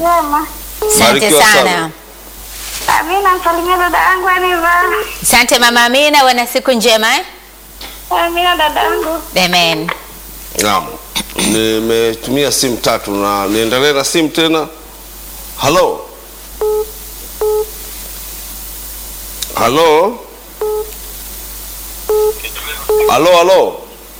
Njema. Asante Barikiwa sana. sana. Amina, msalimia dada yangu Aniva. Asante mama Amina, wana siku njema eh? Amina dada yangu. Amen. Naam, nimetumia simu tatu na niendelee na simu tena. Halo, halo, halo, halo.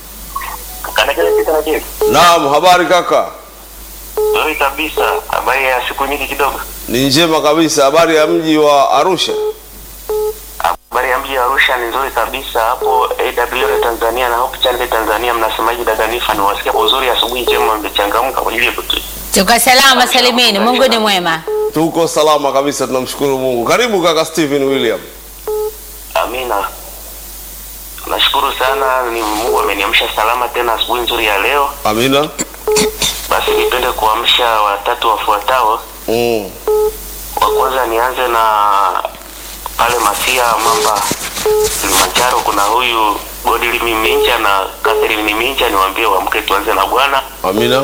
Naam, habari kaka? Nzuri kabisa. Habari ya siku nyingi kidogo. Ni njema kabisa. Habari ya mji wa Arusha? Habari ya mji wa Arusha ni nzuri kabisa. Hapo AWR Tanzania na Hope Channel Tanzania mnasemaje dada Nifa? Niwasikia kwa uzuri, asubuhi njema, mmechangamka kwa ajili ya kutu. Tuko salama salimini, Mungu ni mwema. Tuko salama kabisa, tunamshukuru Mungu. Karibu kaka Stephen William. Amina. Nashukuru sana, ni Mungu ameniamsha salama tena asubuhi nzuri ya leo. Amina. Basi nipende kuamsha watatu wafuatao. Mm. Wa kwanza nianze na pale Masia Mamba Kilimanjaro, kuna huyu Godili Minja na Catherine Minja, niwaambie waamke tuanze na Bwana. Amina.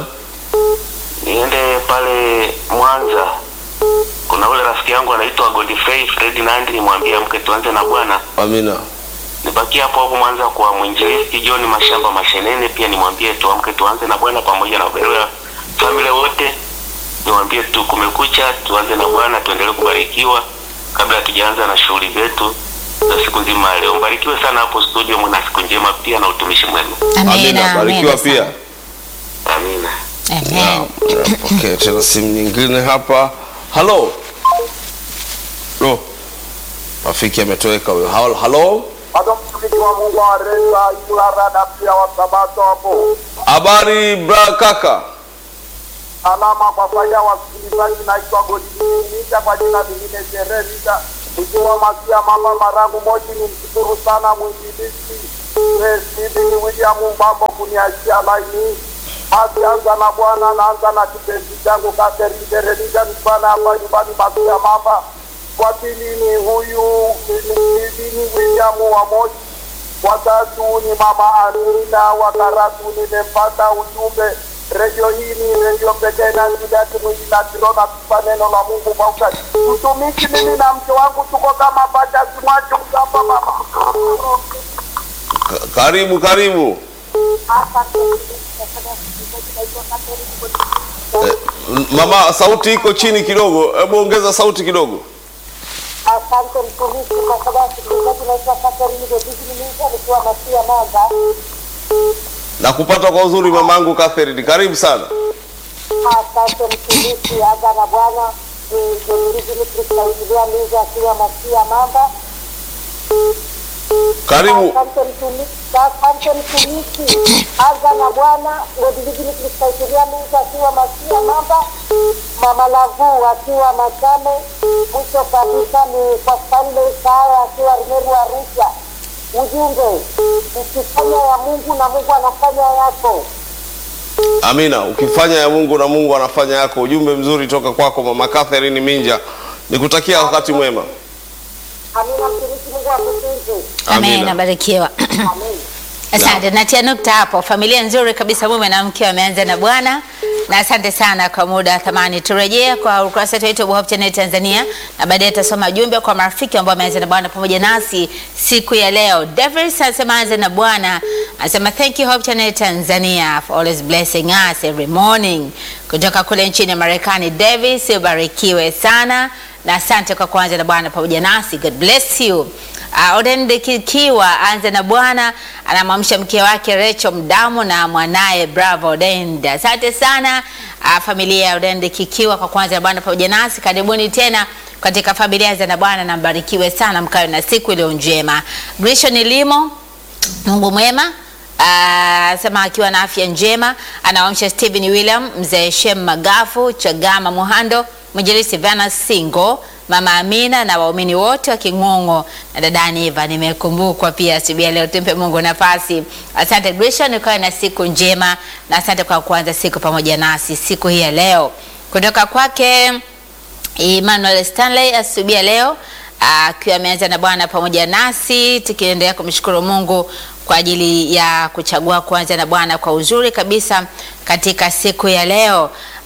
Niende pale Mwanza, kuna ule rafiki yangu anaitwa Godfrey Ferdinand, nimwambie amke tuanze na Bwana. Amina. Nibakie hapo hapo Mwanza kwa mwinjilisti John Mashamba Mashenene, pia nimwambie tuamke tuanze na Bwana pamoja na Beroya familia wote, niwaambie tu kumekucha, tuanze na Bwana, tuendelee kubarikiwa kabla hatujaanza na shughuli zetu za siku nzima ya leo. Mbarikiwe sana hapo studio, mna siku njema pia na utumishi mwema. Amina. Barikiwa amina pia. sana. Amina. Amen. Okay, tena simu nyingine hapa. Halo. Lo. Rafiki ametoweka huyo. Halo. Halo. hata mtumishi wa Mungu areza ilara na pia wa sabato hapo Habari bra kaka. salama kwa faida ya wasikilizaji. Naitwa Godinita kwa jina lingine Jeremita, ikiwa masia mama Marangu Moshi. Ni mshukuru sana mwinjilisti Stephen William Mbambo kuniachia laini. Basi anza na Bwana, naanza na kipenzi changu Catherine Jeremita, nipana hapa nyumbani masia mama. Kwa pili ni huyu Stephen William wa Moshi watatu ni mama Amina, wakaratu nimempata ujumbe. Redio hii ni redio pekee na ngidati mwingi na kirona tupa neno la Mungu kwa ukati. Mtumishi, mimi na mke wangu tuko kama pacha simwache ukapa mama. Ka- Karibu karibu. Eh, m- mama sauti iko chini kidogo. Hebu ongeza sauti kidogo. Asante mtumishi, kwa sababu msikilizaji, naitwa Catherine Godini Minja nikiwa Masia Mwanza. Na kupata kwa uzuri mamangu Catherine. Karibu sana. Asante mtumishi, aga na Bwana Godini Kristaingilia Minja akiwa Masia Mamba. Karibu. Asante mtumishi, asante mtumishi, aga na Bwana Godini Kristaingilia Minja akiwa Masia Mamba. Mama Lavu akiwa Machame. Mwisho kabisa ni kwa Stanley Kaya akiwa Rimeru Arusha. Ujumbe, ukifanya ya Mungu na Mungu anafanya yako. Amina. Ukifanya ya Mungu na Mungu anafanya yako. Ujumbe mzuri toka kwako mama Catherine Minja. Nikutakia wakati mwema. Amina, mtumishi, Mungu akutunze. Amen. Amina. Abarikiwa. Amen. Asante, natia nukta hapo. Familia nzuri kabisa, mume na mke wameanza na Bwana, na asante sana kwa muda thamani. Turejee kwa ukurasa wetu wa Hope Channel Tanzania, na baadaye tutasoma jumbe kwa marafiki ambao wameanza na Bwana pamoja nasi siku ya leo. Davis anasema anza na Bwana, anasema thank you Hope Channel Tanzania for always blessing us every morning. Kutoka kule nchini Marekani, Davis, ubarikiwe sana na asante kwa kuanza na Bwana pamoja nasi. God bless you. Uh, Odende Kikiwa anze na Bwana anamwamsha mke wake Rachel Mdamu na mwanaye Bravo Odende. Asante sana uh, familia ya Odende Kikiwa kwa kuanza na Bwana pamoja nasi. Karibuni tena katika familia za na Bwana na mbarikiwe sana, mkawe na siku iliyo njema. Grishon Limo, Mungu mwema Ah, sema akiwa na afya njema anawamsha Stephen William, mzee Shem Magafu, Chagama Muhando, mwinjilisti Vana Singo, mama Amina na waumini wote wa King'ong'o na dada Eva. Nimekumbukwa pia asubuhi ya leo, tumpe Mungu nafasi. Asante Grisha, nikawe na siku njema na asante kwa kuanza siku pamoja nasi siku hii ya leo, kutoka kwake Emmanuel Stanley asubuhi ya leo akiwa ameanza na Bwana pamoja nasi, tukiendelea kumshukuru Mungu kwa ajili ya kuchagua kuanza na Bwana kwa uzuri kabisa katika siku ya leo.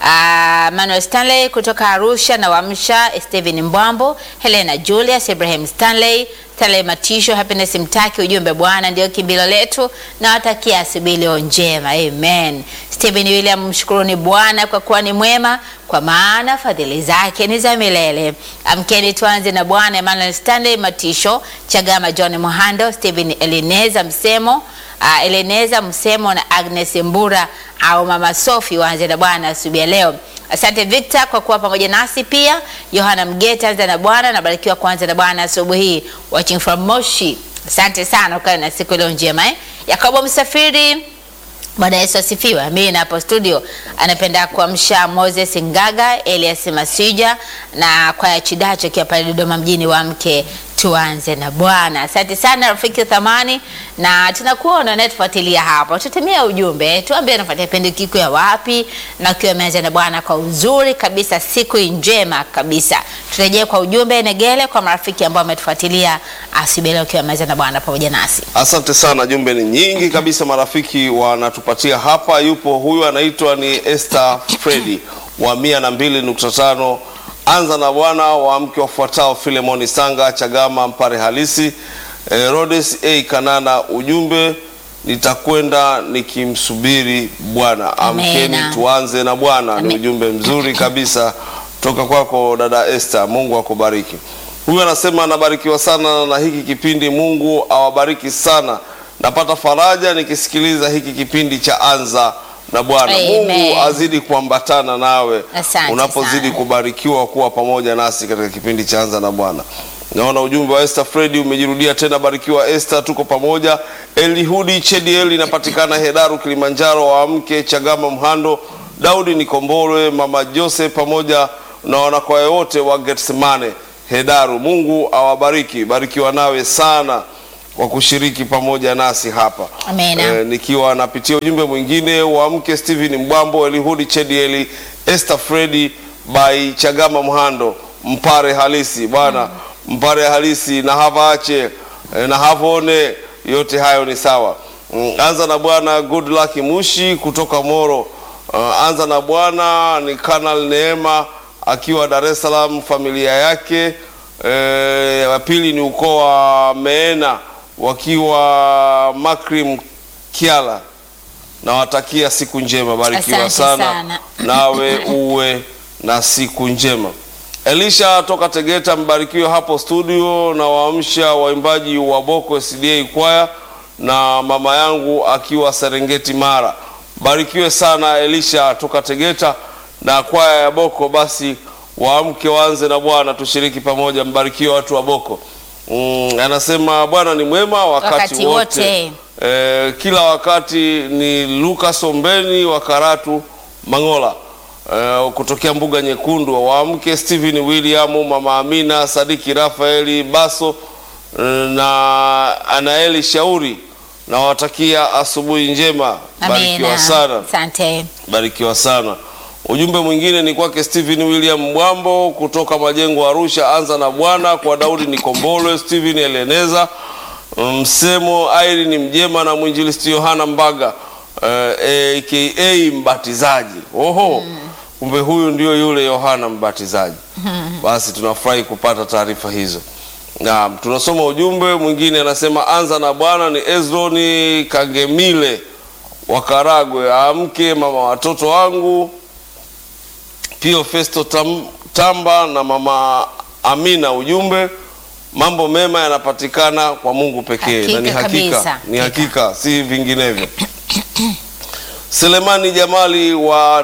uh, Manuel Stanley kutoka Arusha na Wamsha, Steven Mbwambo, Helena Julius, Ibrahim Stanley, Stanley Matisho, Happiness Mtaki. Ujumbe, Bwana ndio kimbilo letu, na watakia asubuhi leo njema, amen. Stephen William, mshukuruni Bwana kwa kuwa ni mwema, kwa maana fadhili zake ni za milele. Amkeni tuanze na Bwana. Emmanuel Stanley Matisho, Chagama John Mohando, Stephen Elineza Msemo uh, Eleneza Msemo na Agnes Mbura au Mama Sofi waanze na Bwana asubuhi ya leo. Asante Victor kwa kuwa pamoja nasi pia. Yohana Mgeta anza na Bwana, nabarikiwa kuanza na Bwana asubuhi hii. Watching from Moshi. Asante sana, ukawe na siku leo njema eh. Yakobo Msafiri Bwana Yesu asifiwe. Mimi hapo studio anapenda kuamsha Moses Ngaga, Elias Masija na kwaya Chidacho akiwa pale Dodoma mjini wa mke tuanze na Bwana. Asante sana rafiki thamani, na tunakuona unayetufuatilia hapo, tutumia ujumbe, tuambie unafuatia kipindi kiko ya wapi, na ukiwa umeanza na Bwana kwa uzuri kabisa, siku njema kabisa. Turejee kwa ujumbe Negele kwa marafiki ambao wametufuatilia asubuhi leo, ukiwa umeanza na Bwana pamoja nasi. Asante sana, jumbe ni nyingi kabisa, marafiki wanatupatia hapa. Yupo huyu anaitwa ni Esther Fredi wa mia na mbili nukta tano anza na Bwana wa mke wafuatao Filemoni Sanga Chagama Mpare halisi eh, Rhodes A Kanana. Ujumbe nitakwenda nikimsubiri Bwana. Amkeni Amena. tuanze na Bwana. Ni Amen. ujumbe mzuri kabisa toka kwako dada Esther, Mungu akubariki. Huyu anasema anabarikiwa sana na hiki kipindi, Mungu awabariki sana. Napata faraja nikisikiliza hiki kipindi cha anza na Bwana. Amen. Mungu azidi kuambatana nawe Asante unapozidi sana. kubarikiwa kuwa pamoja nasi katika kipindi cha anza na Bwana. Naona ujumbe wa Esther Fredi umejirudia tena. Barikiwa Esther, tuko pamoja. Elihudi Chediel inapatikana Hedaru, Kilimanjaro. Waamke Chagama, Mhando, Daudi Nikombolwe, mama Jose pamoja na wanakwaya wote wa Getsemane Hedaru. Mungu awabariki, barikiwa nawe sana kwa kushiriki pamoja nasi hapa. Amena. Eh, nikiwa napitia ujumbe mwingine wa mke Steven Mbwambo, Elihudi Chedieli, Esther Fredi by Chagama Mhando, mpare halisi bwana, mpare halisi na havaache eh, na havone, yote hayo ni sawa. Mm, anza na bwana Good Luck Mushi kutoka Moro. Uh, anza na bwana ni Kanal Neema akiwa Dar es Salaam, familia yake eh, wa pili ni ukoo wa Meena wakiwa Makrim Kiala. Nawatakia siku njema, barikiwa Asante sana, sana. nawe uwe na siku njema. Elisha toka Tegeta, mbarikiwe hapo studio, na waamsha waimbaji wa Boko SDA kwaya na mama yangu akiwa Serengeti Mara. Barikiwe sana Elisha toka Tegeta na kwaya ya Boko. Basi waamke waanze na Bwana, tushiriki pamoja. Mbarikiwe watu wa Boko. Mm, anasema Bwana ni mwema wakati, Wakati wote, wote. Eh, kila wakati ni Lucas Ombeni wa Karatu Mangola eh, kutokea Mbuga Nyekundu. Waamke Stephen William, Mama Amina, Sadiki Rafaeli Baso eh, na Anaeli Shauri. Nawatakia asubuhi njema, barikiwa Amina. sana Asante. barikiwa sana. Ujumbe mwingine ni kwake Stephen William Mwambo kutoka Majengo Arusha. Anza na Bwana kwa Daudi Nikombolwe, Stephen Eleneza Msemo, Irene Mjema na mwinjilisti Yohana Mbaga eh, aka mbatizaji. Oho, kumbe huyu ndio yule Yohana mbatizaji. Basi tunafurahi kupata taarifa hizo. Naam, tunasoma ujumbe mwingine anasema, anza na Bwana ni Ezroni Kagemile wa Karagwe. Amke mama watoto wangu Pio Festo Tam, Tamba na mama Amina. Ujumbe, mambo mema yanapatikana kwa Mungu pekee, na ni Hakika hakika, kabisa. ni hakika, si vinginevyo. Selemani Jamali wa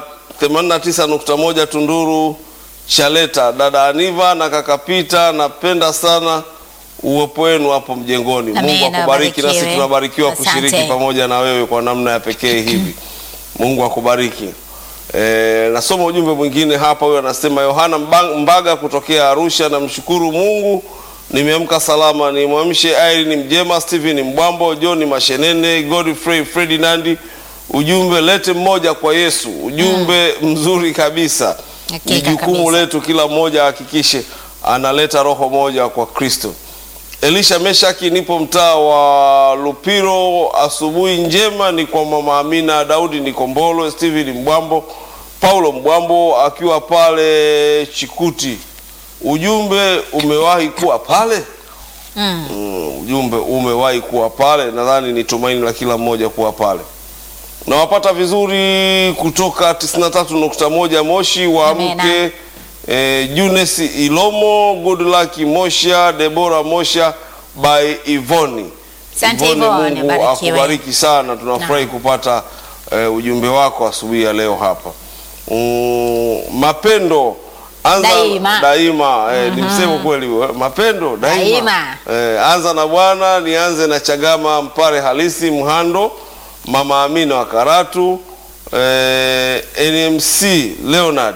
89.1 Tunduru Chaleta, dada Aniva na kaka Pita, napenda sana uwepo wenu hapo mjengoni. Amina, Mungu akubariki, nasi barikiwe. tunabarikiwa Asante. kushiriki pamoja na wewe kwa namna ya pekee hivi. Mungu akubariki. E, nasoma ujumbe mwingine hapa. Huyo anasema Yohana Mba- Mbaga kutokea Arusha, namshukuru Mungu nimeamka salama. Nimwamshe Irene Mjema, Stephen Mbwambo, John Mashenene, Godfrey Ferdinand. Ujumbe lete mmoja kwa Yesu. Ujumbe mzuri kabisa. Hakika Ni jukumu kabisa. letu, kila mmoja ahakikishe analeta roho moja kwa Kristo. Elisha Meshaki, nipo mtaa wa Lupiro. Asubuhi njema ni kwa mama Amina Daudi Nikombolo, Steven Mbwambo, Paulo Mbwambo akiwa pale Chikuti, ujumbe umewahi kuwa pale Mm. Mm, ujumbe umewahi kuwa pale. Nadhani ni tumaini la kila mmoja kuwa pale. Nawapata vizuri kutoka 93.1 Moshi, waamke Amina. eh, Junes Ilomo, good luck Mosha, Debora Mosha by Ivoni. Asante Ivoni, Ivoni, Mungu barikiwe. akubariki sana. Tunafurahi kupata eh, ujumbe wako asubuhi ya leo hapa. Mm, mapendo anza Daima. daima eh, ni msemo kweli huo, eh, mapendo daima, Daima. Eh, anza na Bwana. Nianze na Chagama Mpare halisi Mhando, Mama Amina wa Karatu, eh, NMC Leonard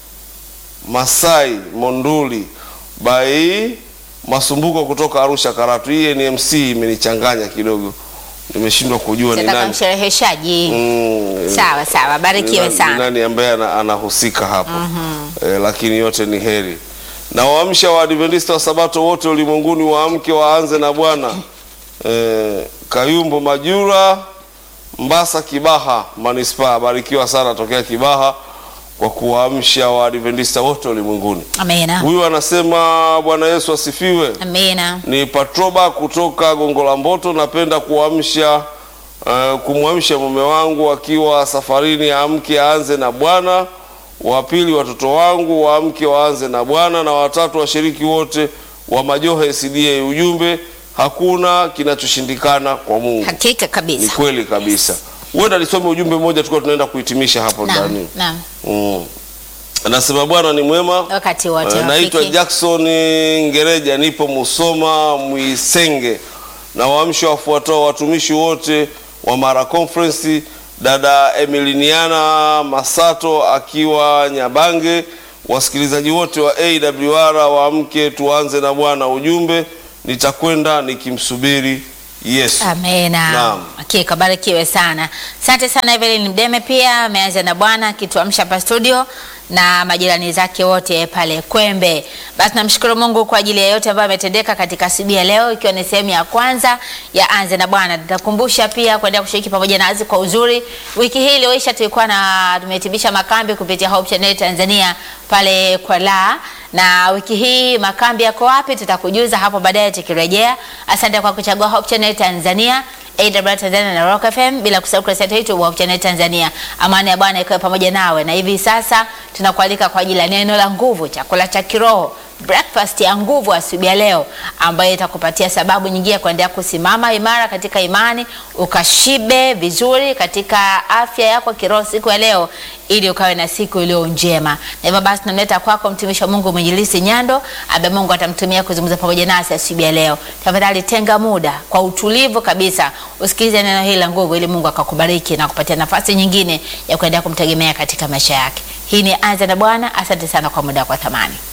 Masai Monduli bai Masumbuko kutoka Arusha Karatu. Hii NMC imenichanganya kidogo, nimeshindwa kujua ni Nataka nani. mshereheshaji. Mm, Sawa sawa, ni barikiwe nani- ni sana. nani ambaye ana- anahusika hapo eh, lakini yote ni heri na waamsha Waadventista wa Sabato wote ulimwenguni waamke waanze na Bwana eh, Kayumbo Majura Mbasa Kibaha manispaa, barikiwa sana tokea Kibaha kwa kuwaamsha Waadventista wote ulimwenguni. Amina. Huyu anasema Bwana Yesu asifiwe. Amina. Ni Patroba kutoka Gongo la Mboto. Napenda kuamsha uh, kumwamsha mume wangu akiwa safarini, amke aanze na Bwana. Wa pili watoto wangu waamke waanze na Bwana, na watatu washiriki wote wa Majohe SDA. Ujumbe, hakuna kinachoshindikana kwa Mungu. Hakika Ni kabisa. kweli kabisa. Huenda nisome ujumbe mmoja, tulikuwa tunaenda kuhitimisha hapo Naam. ndani. Naam. Mm. Anasema Bwana ni mwema Wakati wote Eh, Naitwa rafiki. Jackson Ngereja, nipo Musoma Mwisenge, na waamsho wafuatao watumishi wote wa Mara Conference, dada Emiliniana Masato akiwa Nyabange, wasikilizaji wote wa AWR waamke, tuanze na Bwana. Ujumbe, nitakwenda nikimsubiri Yesu. Amena. Naam. Hakika barikiwe sana. Asante sana Evelyn Mdeme pia ameanza na Bwana akituamsha hapa studio na majirani zake wote pale Kwembe. Basi namshukuru Mungu kwa ajili ya yote ambayo ametendeka katika asubuhi ya leo ikiwa ni sehemu ya kwanza ya Anze na Bwana. Nitakumbusha pia kuendelea kushiriki pamoja nasi kwa uzuri. Wiki hii iliyoisha tulikuwa na tumehitimisha makambi kupitia Hope Channel Tanzania pale kwa la na wiki hii makambi yako wapi? Tutakujuza hapo baadaye tukirejea. Asante kwa kuchagua Hope Channel Tanzania, AWR Tanzania na Rock FM, bila kusahau kurasa yetu ya YouTube Hope Channel Tanzania. Amani ya Bwana ikawe pamoja nawe, na hivi sasa tunakualika kwa ajili ya neno la nguvu, chakula cha kiroho breakfast ya nguvu asubuhi ya leo ambayo itakupatia sababu nyingine ya kuendelea kusimama imara katika imani, ukashibe vizuri katika afya yako kiroho siku ya leo, ili ukawe na siku iliyo njema. Na hivyo basi tunamleta kwako mtumishi wa Mungu Mwinjilisti Nyando ambaye Mungu atamtumia kuzungumza pamoja nasi asubuhi ya leo. Tafadhali tenga muda kwa utulivu kabisa, usikilize neno hili la nguvu, ili Mungu akakubariki na kupatia nafasi nyingine ya kuendelea kumtegemea katika maisha yake. Hii ni Anza na Bwana. Asante sana kwa muda wako wa thamani.